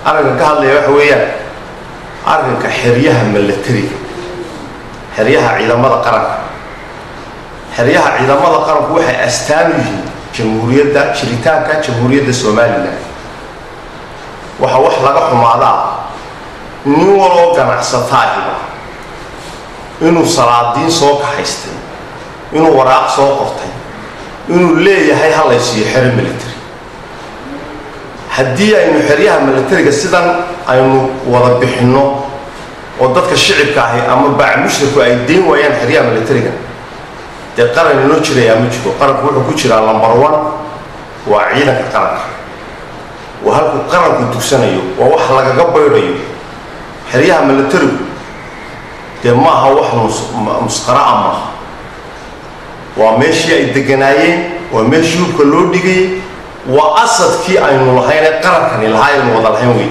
arrinkan ka hadlaya waxa weeyaan arrinka xeryaha milatariga xeryaha ciidamada qaranka xeryaha ciidamada qaranku waxay astaan u yihiin jamhuuriyadda jiritaanka jamhuuriyadda somalilan waxa wax laga xumaadaa nin waloo ganacsataahiba inuu salaadiin soo kaxaystay inuu waraaq soo qortay inuu leeyahay halaysiiyo xero military haddii aynu xeryaha militariga sidan aynu wada bixinno oo dadka shicibka ahi ama baac mushriku ay dayn waayaan xeryaha militariga dee qaran inoo jirayaa ma jiro qaranku wuxuu ku jiraa number one waa ciidanka qaranka waa halkuu qaranku dugsanayo waa wax lagaga baydhayo xeryaha militarigu dee maaha wax musqara'a maaha waa meeshii ay deganaayeen waa meeshii hubka loo dhigayay waa asadkii aynu lahayn ee qarankani lahaa aynu wada lahayn wey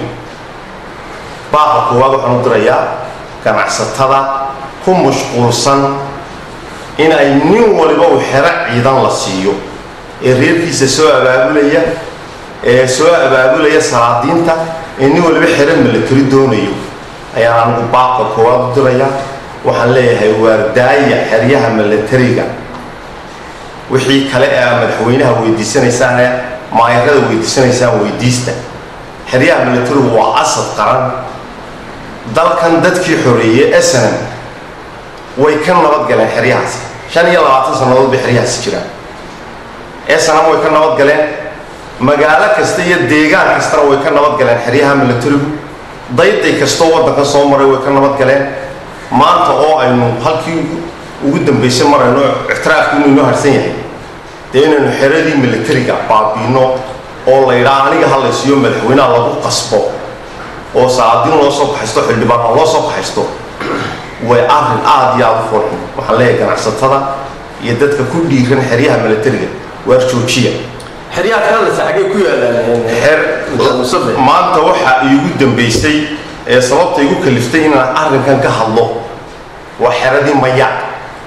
baaqa koowaad waxaan u dirayaa ganacsatada ku mashquulsan in ay nin waliba uu xero ciidan la siiyo ee reerkiisa soo abaabulaya ee soo abaabulaya salaadiinta ee nin waliba xero militari doonayo ayaan anigu baaqa koowaad u dirayaa waxaan leeyahay waardaaya xeryaha militariga wixii kale ee aa madaxweynaha weydiisanaysaane maayarada weydiisanaysaan weydiista xeryaha militarigu waa asad qaran dalkan dadkii xoreeyey snm way ka nabadgaleen xeryahaasi shan iyo labaatan sannadood bay xeryahaasi jiraan snm way ka nabadgaleen magaalo kasta iyo deegaan kastana way ka nabadgaleen xeryaha militarigu dayday kastoo waddanka soo maray way ka nabadgaleen maanta oo aynu halkii ugu dambaysay marayno ictiraafku inuu inoo harsan yahay dee inaynu xeradii militariga baabiino oo la yidhaha aniga halaysiiyo madaxweynaha lagu qasbo oo saadiin loo soo kaxaysto xildhibaana loo soo kaxaysto way arrin aada iyo aada u foolxun waxaan leeyahay ganacsatada iyo dadka ku dhiiran xeryaha militariga waar joojiya xeryaha kalese xaggay ku yaalaan maanta waxa iigu dambaysay ee sababta igu kaliftay inaan arrinkan ka hadlo waa xeradii mayaaq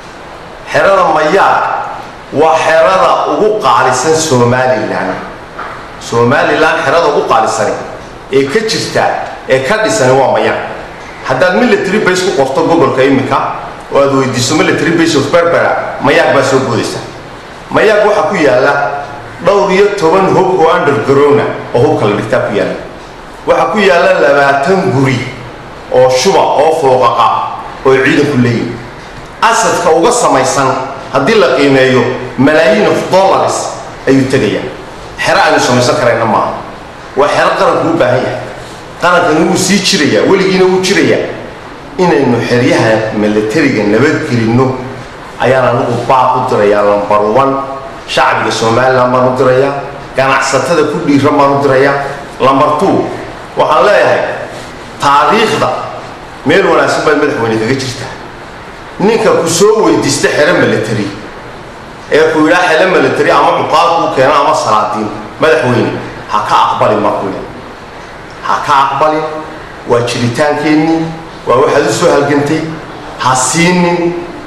xerada mayaaq waa xerada ugu qaalisan somalilan somalilan xerada ugu qaalisani ee ka jirta ee ka dhisani waa mayaaq haddaad military base ku qorto gobolka imika oo aad weydiiso military base of berbera mayaaq baa soo boodaysa mayaaq waxaa ku yaala dhowr iyo toban hub oo undergrowna oo hubka la dhigtaa ku yaala waxaa ku yaala labaatan guri oo shuba oo fooqaqa oo ciidanku leeyihin asadka uga samaysan haddii la qiimeeyo malaayiin of dollars ayuu tegayaa xero aynu samaysan karayna maaha waa xero qaranku u baahan yahay qarankani wuu sii jirayaa weligiina wuu jirayaa inaynu xeryaha militariga nabadgelinno ayaan anigu baaq u dirayaa lambar one shacbiga somalilan baan u dirayaa ganacsatada ku dhiiran baan u dirayaa lambar two waxaan leeyahay taariikhda meel wanaagsan baad madaxweyne kaga jirtaa ninka ku soo weydiista xero military ee ku yidhaa xero military ama cuqaal kuu keeno ama salaadiin madaxweyne ha ka aqbalin markule ha ka aqbalin waa jiritaankeenii waa waxaad u soo halgantay ha siinin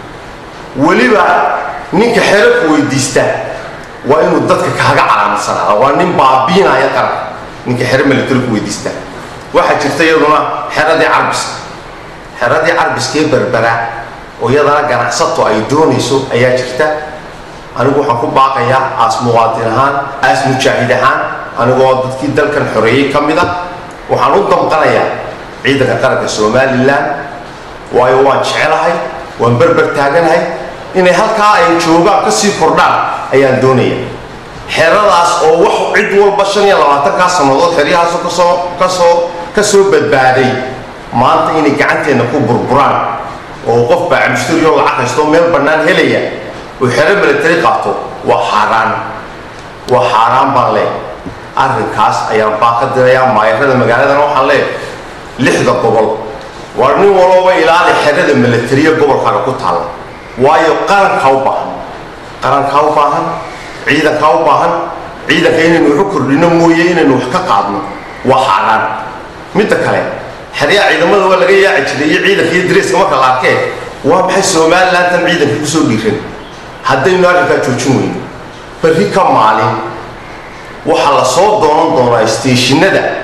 weliba ninka xero ku weydiista waa inuu dadka kaaga calaamadsanaa waa nin baabiinaya qaran ninka xero military ku weydiista waxaa jirta iyaduna xeradii carbiska xeradii carbiskee berbera oo iyadana ganacsato ay doonayso ayaa jirta anigu waxaan ku baaqayaa aas muwaadin ahaan aas mujaahid ahaan anigoo dadkii dalkan xoreeyey ka mid a waxaan u damqanayaa ciidanka qaranka somalilan waayo waan jecelahay waan berber taaganahay inay halkaa ay joogaan ka sii kordhaan ayaan doonaya xeradaas oo wax cid walba shan iyo labaatankaa sannadood xeryahaasoo kasoo kasoo ka soo badbaaday maanta inay gacanteenna ku burburaan oo qof baa cabdishtarioo lacag haysto meel bannaan helaya oo xero military qaato waa xaaraan waa xaaraan baan leeyahay arrinkaas ayaan baa ka dirayaa maayarada magaaladana waxaan leeyahay lixda gobol war nin walooba ilaali xerada militariya gobolkaaga ku taalla waayo qarankaa u baahan qarankaa u baahan ciidankaa u baahan ciidanka inaynu waxu kordhino mooye inaynu wax ka qaadno waa xaaraan midda kale xeryaha ciidamada waa laga yaaci jiray iyo ciidanka iyo dareeska marka la arkee waa maxay somalilantan ciidanka kusoo dhiiran haddaynu arrinkaa joojin weyno berri ka maalin waxaa la soo doonan doonaa steeshinada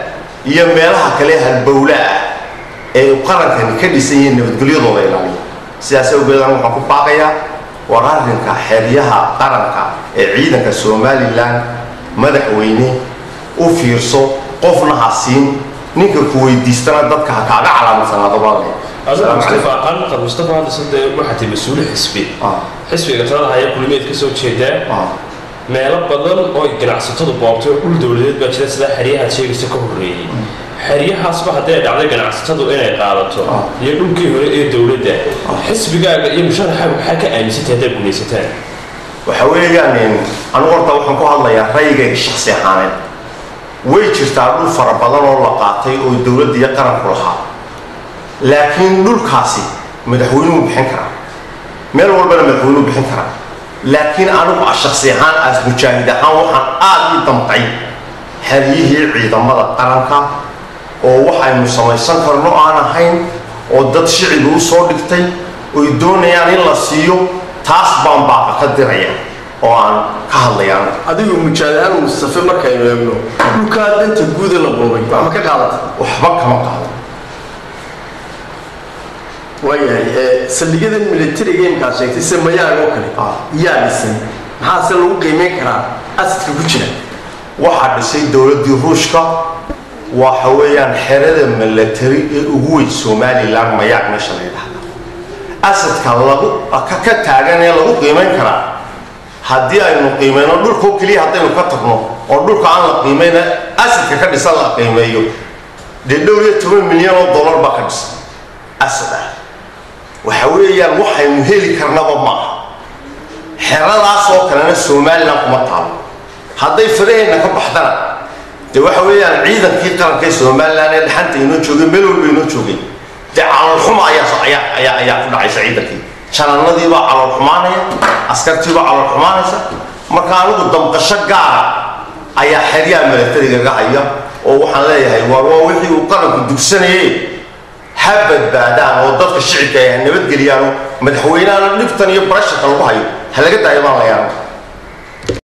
iyo meelaha kale halbowle ah ee qarankani ka dhisan yihiin nabadgelyadooda ilaaliya sidaas awgeedan waxaan ku baaqayaa war arrinka xeryaha qaranka ee ciidanka somalilan madaxweyne u fiirso qofna ha siin ninka ku weydiistana dadka ha kaaga calaamadsanaadoba mustafa qaanqad mustafa hadda sade waxaa tahay mas-uuli xisbi xisbiga talada haya kulimeed ka soo jeedaa meelo badan oo ganacsatadu boobtay oo dhul dowladeed baa jira sidaa xeryahaad sheegaysa ka horreeyey xeryahaasba hadday dhacday ganacsatadu inay qaadato iyo dhulkii hore ee dowladda xisbigaaga iyo musharaxaaga maxaa ka aaminsantay haddaad gumaysataan waxa weeyaan anigu horta waxaan ku hadlayaa rayigayga shaksi ahaaneed way jirtaa dhul fara badan oo la qaatay oo dowladda iyo qaranku lahaa laakiin dhulkaasi madaxweynuhu bixin karaa meel walbana madaxweynuhu bixin karaa laakiin anigu shaksi ahaan as mujaahid ahaan waxaan aada ii damqay xeryihii ciidamada qaranka oo waxaynu samaysan karno aan ahayn oo dad shiciga u soo dhigtay oy doonayaan in la siiyo taas baan baaqa ka diraya oo aan ka hadlayaan adigu mujaahid-aan mustafe markaynu eegno dhulkaa danta guuda la boobay ma ka qaadata waxba kama qaado waayahay saldhigyadan militariga imkaad sheegtay sida mayaaga oo kale yaa dhisay maxaase lagu qiimeyn karaa asadka ku jira waxaa dhisay dowladdii ruushka waxa weeyaan xerada milatari ee ugu weyn somalilan mayaag meesha la yidhahda asadka lagu ka taagan ee lagu qiimayn karaa haddii aynu qiimeyno dhulkao keliya haddaynu ka tagno oo dhulka aan la qiimayna asadka ka dhisan la qiimeeyo dee dhowr iyo toban milyan oo dollar baa ka dhisan asad ah waxa weeyaan waxaynu heli karnaba maaha xeradaas oo kalena somalilan kuma taalo hadday faraheenna ka baxdana dee waxa weeyaan ciidankii qaranka ee somalilan ee dhaxanta inoo joogay meel walba inoo joogay dee caloolxuma ayaa ayaa ayaa ayaa ku dhacaysa ciidankii janannadiibaa calool xumaanaya askartiibaa calool xumaanaysa marka anigu damqasho gaara ayaa xeryaha milatarigaga haya oo waxaan leeyahay waa waa wixii uu qaranku dugsanayay ha badbaadaan oo dadka shicibka ay ha nabadgeliyaan oo madaxweynahana dhibtan iyo barasharka lagu hayo ha laga daayo baan layaaba